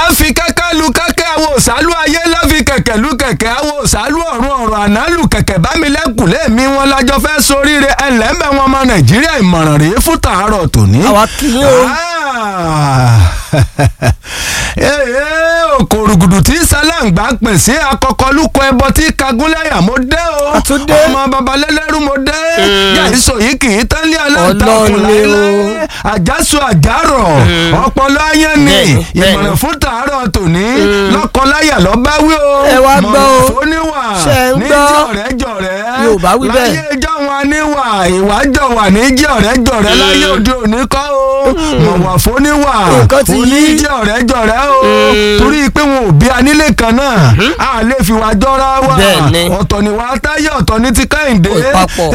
fi kẹ́kẹ́ lu kẹ́kẹ́ àwọn òsálú ayé ló fi kẹ̀kẹ́ lu kẹ̀kẹ́ àwọn òsálú ọ̀run ọ̀rọ̀ àná lu kẹ̀kẹ́ bámilẹ́kùn lémi wọn lájọ fẹ́ soríire ẹlẹ́mẹ̀ wọn ọmọ nàìjíríà ìmọ̀ràn rèé fún tàárọ̀ tòní. àwa kì í o. òkòrògùdù tí sálàǹgbà pè sí akọkọlùkọ ẹbọ tí kagúnlẹ̀yà mo dé o Àtúndé. ọmọ babalẹ́lẹ́rú mo dé yàísọ yìí kì í tán lé Ọlọ́run aláǹtakùn ni o. láéláé àjàsọ àjàrọ̀ ọpọlọ ayé ni Bẹ́ẹ̀ni, bẹ́ẹ̀ni. ìmọ̀ràn fún tàárọ̀ tòní lọ́kọláyà lọ́ bá wí o Ẹ wá gbọ́ o. mọ̀ràn fóníwà Ṣé ń ní gbọ́? jọ̀rẹ́ jọ̀rẹ́ Yorùbá wí bẹ́ẹ̀. láyé ìjọ wọn níwà ìwà jọ̀wà ní jọ̀rẹ́ jọ̀rẹ́ láyé òde òní kọ́ o mọ̀wà fóníwà Nǹkan ti òní yí. jọ̀rẹ́ jọ̀rẹ́ o torí pé wọn ò bí anílé kan náà a lè fi wá jọra wa Bẹ́ẹ̀ni. ọ̀tọ̀ ni wàá táyé ọ̀tọ̀ ní ti kẹ́hìndé Kò papọ̀.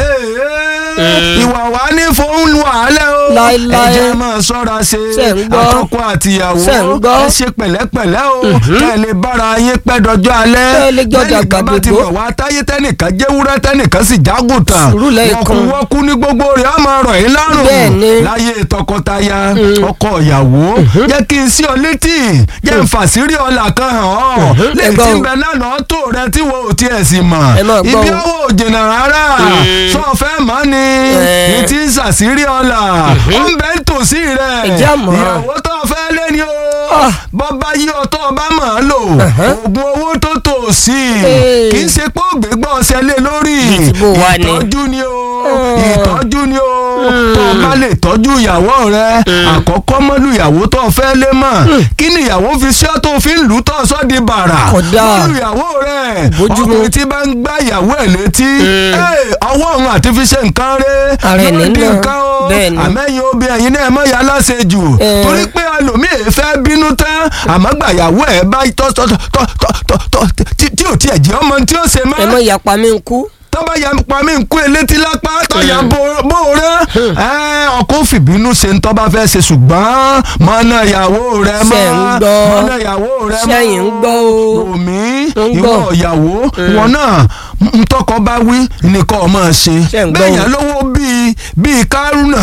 Ee, ìwà wa ní fóun wàhálẹ̀ o Láíláí. ẹ jẹ́ máa ṣọ́ra ṣe Ṣé ń gbọ́? àtọkọ àtìyàwó Ṣé ń gbọ́? ẹ ṣe pẹ̀lẹ́pẹ̀lẹ́ o kẹ́ ẹ lè bára yín pẹ́ dọjọ́ alẹ́ Kẹ́ ẹ lè jọ Tẹ́nìkan dàgbà bá ti dògbò. mọ̀ wá táyé tẹ́nìkan jẹ́wúrẹ́ tẹ́nìkan sì jágùntàn Sùúrù lẹ́ẹ̀kan. wọ́kúwọ́kú ní gbogbo rẹ̀ á máa rọ̀ yín lọ́rùn Bẹ́ẹ̀ni. láyé tọkọtaya ọkọ ìyàwó jẹ́ kí n sí ọ létí jẹ́ n fàṣírí ọ̀là kan hàn ọ́ lè gbọ́ tí o. ń bẹ lánàá tó rẹ tí wo ò tiẹ̀ sì mọ̀ Ẹ máa gbọ́ ibi o. owó òjìnà rárá sọ fẹ́ mọ́ ni Ẹ. ní tí ń ṣàṣírí ọ̀là ó ń bẹ tòsí rẹ̀ Ẹ jẹ́ àmọ́. ìyàwó tó fẹ́ lé ni o Ah. bọ́bá yí ọtọ́ ọba mọ̀ ọ́ lò oògùn owó tó tò sí Ee. kì í ṣe pé ògbé gbọ́ ọsẹ lé lórí Bíi ti bó wa ni. ìtọ́jú ni o Mm. ìtọ́jú ni o tó o bá lè tọ́jú ìyàwó rẹ àkọ́kọ́ mọ́lú ìyàwó tó o fẹ́ lé mọ̀ kí ni ìyàwó fi ṣe ọ́ tó o fi ń lù ú tó o sọ́ di bàrà Kódà. mọ́lú ìyàwó rẹ Bójúmu. ọkùnrin tí bá ń gbá ìyàwó ẹ̀ létí ee, ọwọ́ òun àti fi ṣe nǹkan rẹ Ara ẹni di náà. nǹkan o Bẹ́ẹ̀ni. àmẹ́yìn obì ẹ̀yin náà mọ̀ yà láṣẹ jù Eh. torí pé ẹlòmíì fẹ́ bínú tán àmọ́ gbàyàwó ẹ̀ bá tọ́ tọ́ tọ́ tọ́ tọ́ tí tí ò tiẹ̀ jẹ́ ọmọ tí ó ṣe mọ́ ẹ mọ ìyapa mi ń kú. tọ́ba ya pa mí nkú elétí lápá tọ́ya bóore ọkọ fìbínú ṣe ń tọ́ba fẹ́ ṣe ṣùgbọ́n mọ́nà ìyàwó rẹ mọ́ Ṣé ń gbọ́? mọ́nà ìyàwó rẹ mọ́ Ṣẹ́yìn ń gbọ́ o. omi ń ìwọ gbọ́. ìyàwó wọn náà ntọ́kọ bá wí nìkan ọmọ ṣe Ṣé ń gbọ́ bẹ́ẹ̀ o? yẹn lówó bíi bíi kárùnà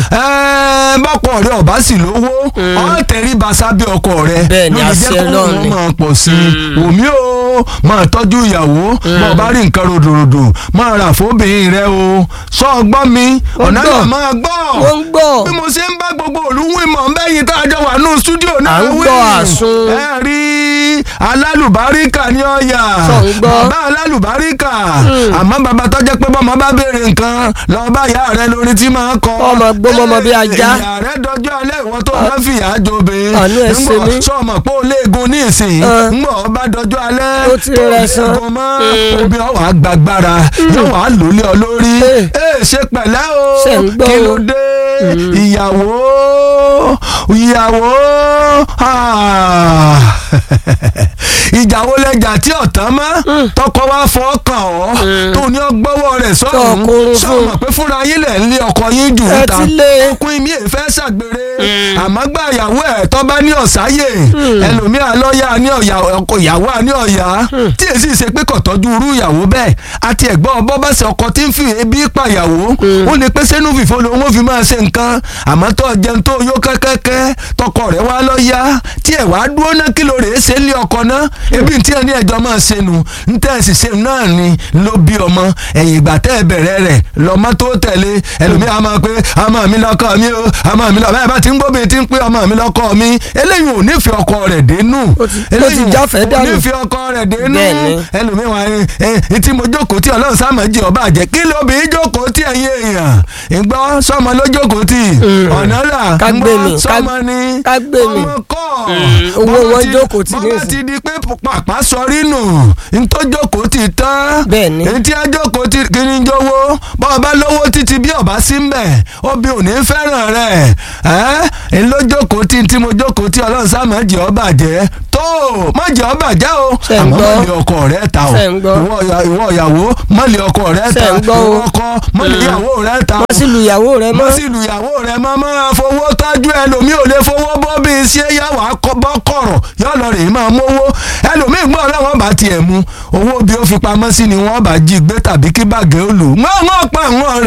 bọ́kọ rẹ ọ̀bá sì lówó ọ̀ tẹ̀rí basa bí ọkọ rẹ Bẹ́ẹ̀ ni, ló lè jẹ́ àṣẹ kó Ọlọ́run wọn ni. máa pọ̀ sí i omi o máa tọ́jú ìyàwó bọ́ọ̀ bá rí nǹkan ròdòròdò máa rà fóbìnrin rẹ o sọ ọgbọ́n mi ọ̀nà gbọ́. náà máa gbọ́ ó ń gbọ́. bí mo ṣe ń bá gbogbo olúwìn mọ̀ bẹ́yìn tá a jọ wà nù stúdíò náà À ń wí. gbọ́ àsun. ẹ rí alálùbáríkà ní ọ̀yà Sọ ń gbọ́. bàbá alálùbáríkà àmọ́ bàbá tó jẹ́ pé bọ́mọ bá béèrè nǹkan lọ́ọ́ bá ìyá rẹ lórí tí máa kọ́. Ọmọ gbọ́mọ ọmọ bí ajá. ìyá rẹ dọjọ́ alẹ́ ìwọ tó bá fìyà jobe. Àánú ẹ̀ ṣe mí. sọmọ pé ó léegun ní ìsìn Ẹ. ńgbọ̀ ọba dọjọ́ alẹ́ Ó ti tó rẹ̀ san. léegun mọ́ obì ọwọ́ àgbàgbára yóò wá lólé ọ lórí. Ẹ. ẹ ṣe pẹ̀lẹ́ o Ṣé ń gbọ́ kí o? ló dé ìyàwó ìyàwó ah. ìjà wo lẹjà tí ọ̀tán mọ́ tọkọ wa fọ́ kàn ọ́ tó ní ọgbọ́wọ́ rẹ̀ sọ́run Tọkùnrin fún. sọ̀mọ̀ pé fúnra yín lẹ̀ ń lé ọkọ yín jù Ẹ níta ti lé. ọkùnrin mi èfẹ́ ṣàgbére àmọ́ gbà ìyàwó ẹ̀ tó bá ní ọ̀sáyè ẹlòmíà lọ́ọ̀yà ní ọ̀yà ọkọ ìyàwó ní ọ̀yà tí èsì ṣe pé kò tọ́jú irú ìyàwó bẹ́ẹ̀ àti ẹ̀gbọ́n ọbọ̀ bá ṣe ọkọ tí ń fi ebi pa ìyàwó ó lè pé sẹ́nu fìfo lòun ó fi máa ṣe nǹkan àmọ́ tó jẹun tó yó kẹ́kẹ́kẹ́ tọkọ rẹ̀ wá lọ́ọ̀yà tí ẹ̀ wá dúró náà kí ló rè é ṣe lé ọkọ náà ebi tí ẹ ní ẹjọ́ máa ṣe nù ń tẹ́ ẹ sì ṣe náà ni ló bí ọmọ ẹ̀yìn ìgbà tẹ́ ẹ bẹ̀rẹ̀ rẹ̀ lọ́mọ tó tẹ̀lé ẹlòmíì á máa pé ọmọ mi lọ́kọ mi o ọmọ mi lọ́kọ báyìí bá ti ń gbóbi ti ń pé ọmọ mi lọ́kọ mi eléyìí ò nífẹ̀ẹ́ ọkọ rẹ̀ dénú Ó ti- ó ti jáfẹ́ ò dànù. nífẹ̀ẹ́ ọkọ rẹ̀ dénú Bẹ́ẹ̀ni. ẹlòmíì wà ní ẹ tí mo jókòó tí ọlọ́run sáà máa jí ọba àjẹ́ kí ló bí jókòó tí ẹ̀yin èèyàn ìgbọ́ sọmọ ló jókòó tí ọ̀nà là Ká gbé mi, ńgbọ́ ká- sọmọ ni ká gbé mi. ọmọ kọ́ owó Bọ́lá wọn ti- jókòó tì bọ́lá nísìn. ti di pé pàpà sọrí nù ntọ́ jókòó ti tán Bẹ́ẹ̀ni. etí ajókòó ti kiri ń jówó bọ́ọ̀ bá lówó títí bí ọba sí mbẹ̀ obì ò ní fẹ́ràn rẹ̀ ẹ́ ńlọ jókòó tí tí mo jókòó tí ọlọ́run sá máa jẹ́ ọba jẹ́ tó má jẹ́ ọba jẹ́ o Ṣé ń àmọ́ gbọ́? má lé ọkọ rẹ̀ ta o Ṣé ń gbọ́? ìwọ ìyá- ìwọ ìyàwó má lé ọkọ rẹ̀ Ṣé ta ń gbọ́ o? ìwọ ọkọ má lé ìyàwó rẹ̀ ta wọ́n sì lu ìyàwó rẹ mọ́ mọ́. sí ìlú ìyàwó rẹ̀ mọ́ máa fowó tọ́jú ẹlòmíì ò lè fowó bọ́ bí iṣẹ́ yàwó bọ́ kọ̀rọ̀ yọ lọ rèé máa mówó ẹlòmíì gbọ́ ọ̀rẹ́ wọn bá tiẹ̀ mu owó bí ó fi pamọ́ sí ni wọ́n bá jí gbé tàbí kí bàgẹ́ ó lò wọ́n wọ́n pa àwọn rẹ̀.